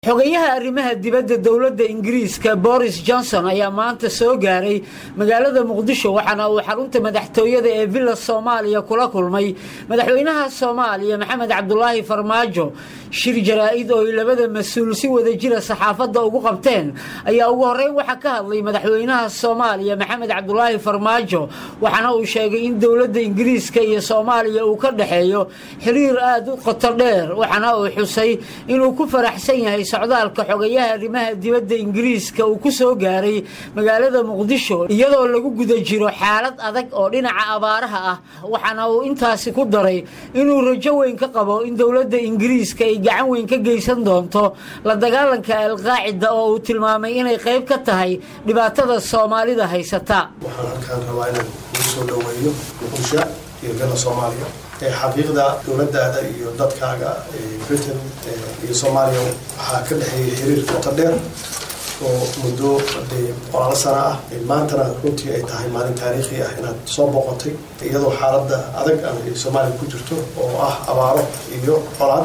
xogayaha arrimaha dibadda dowladda ingiriiska boris johnson ayaa maanta soo gaaray magaalada muqdisho waxaana uu xarunta madaxtooyada ee villa soomaaliya kula kulmay madaxweynaha soomaaliya maxamed cabdulaahi farmaajo shir jaraa-id oo ay labada mas-uul si wada jira saxaafadda ugu qabteen ayaa ugu horreyn waxaa ka hadlay madaxweynaha soomaaliya maxamed cabdulaahi farmaajo waxaana uu sheegay in dowladda ingiriiska iyo soomaaliya uu ka dhexeeyo xiriir aada u qoto dheer waxaana uu xusay inuu ku faraxsan yahay socdaalka xogayaha arrimaha dibadda ingiriiska uu ku soo gaaray magaalada muqdisho iyadoo lagu guda jiro xaalad adag oo dhinaca abaaraha ah waxaana uu intaasi ku daray inuu rajo weyn ka qabo in dowladda ingiriiska ay gacan weyn ka geysan doonto la dagaalanka alqaacida oo uu tilmaamay inay qayb ka tahay dhibaatada soomaalida haysata waxaan halkaan rabaa inaan ugu soo dhoweeyo muqdisho iyo villa soomaaliya xaqiiqda dowladaada iyo dadkaaga britain iyo soomaaliya waxaa ka dhexeeyay xiriir qoto dheer oo muddo qoraalo sana ah maantana runtii ay tahay maalin taariikhi ah inaad soo boqotay iyadoo xaaladda adag ay soomaaliya ku jirto oo ah abaaro iyo colaad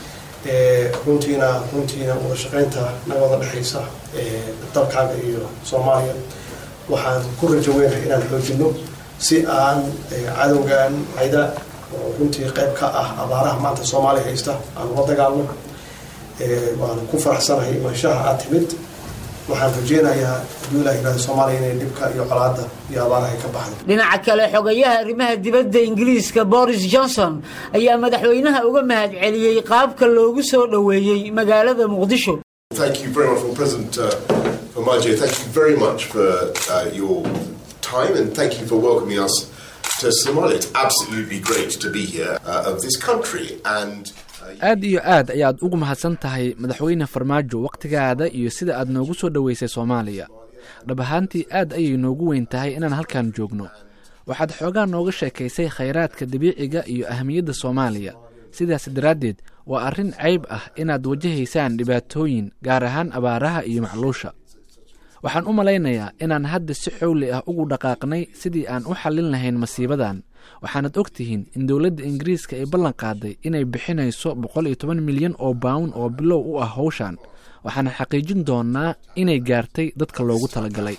runtiina runtiina wada shaqaynta naga wada dhexaysa dalkaaga iyo soomaaliya waxaan ku rajo weynahay inaan xoojino si aan cadowgan cayda oo runtii qayb ka ah abaaraha maanta soomaaliya haysta aan ula dagaalno waanu ku faraxsanahay imaanshaha aad timid waxaan rajeynayaa hadduu ilah yihahdo soomaaliya inay dhibka iyo colaadda iyo abaaraha ka baxdo dhinaca kale xogayaha arrimaha dibadda ingiriiska boris johnson ayaa madaxweynaha uga mahad celiyey qaabka loogu soo dhoweeyey magaalada muqdisho Thank you very much, well, President uh, Omaje. Thank you very much for uh, your time and thank you for welcoming us to Somalia. It's absolutely great to be here uh, of this country and. aad iyo aad ayaad ugu mahadsan tahay madaxweyne farmaajo wakhtigaada iyo sida aad noogu soo dhoweysay soomaaliya dhab ahaantii aad ayay noogu weyn tahay inaan halkan joogno waxaad xoogaa nooga sheekaysay khayraadka dabiiciga iyo ahamiyadda soomaaliya sidaas daraaddeed waa arrin cayb ah inaad wajahaysaan dhibaatooyin gaar ahaan abaaraha iyo macluusha waxaan u malaynayaa inaan hadda si xowli ah ugu dhaqaaqnay sidii aan u xallin lahayn masiibadan waxaanad og tihiin in dowladda ingiriiska ay ballan qaaday inay bixinayso boqol iyo toban milyan oo bawn oo bilow u ah howshan waxaana xaqiijin doonaa inay gaartay dadka loogu talagalay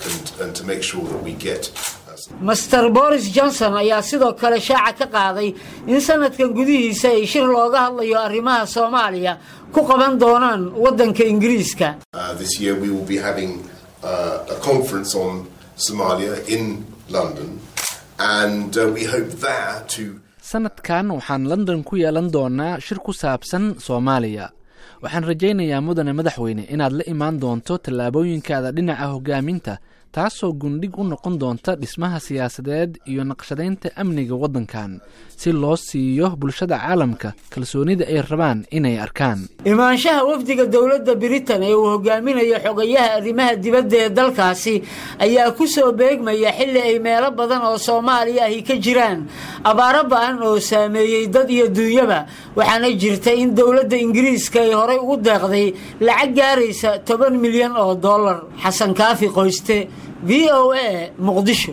master boris johnson ayaa sidoo kale shaaca ka qaaday in sanadkan gudihiisa ay shir looga hadlayo arrimaha soomaaliya ku qaban doonaan waddanka ingiriiska sanadkan waxaan london ku yeelan doonaa shir ku saabsan soomaaliya waxaan rajaynayaa mudane madaxweyne inaad la imaan doonto tallaabooyinkaada dhinaca hogaaminta taasoo gundhig u noqon doonta dhismaha siyaasadeed iyo naqshadaynta amniga waddankan si loo siiyo bulshada caalamka kalsoonida ay rabaan inay arkaan imaanshaha wafdiga dowladda britain ee uu hogaaminayo xogayaha arrimaha dibadda ee dalkaasi ayaa ku soo beegmaya xilli ay meelo badan oo soomaaliya ahi ka jiraan abaaro ba-an oo saameeyey dad iyo duunyaba waxaana jirta in dowladda ingiriiska ay horey ugu deeqday lacag gaaraysa toban milyan oo dollar xasan kaafi qoyste v o a muqdisho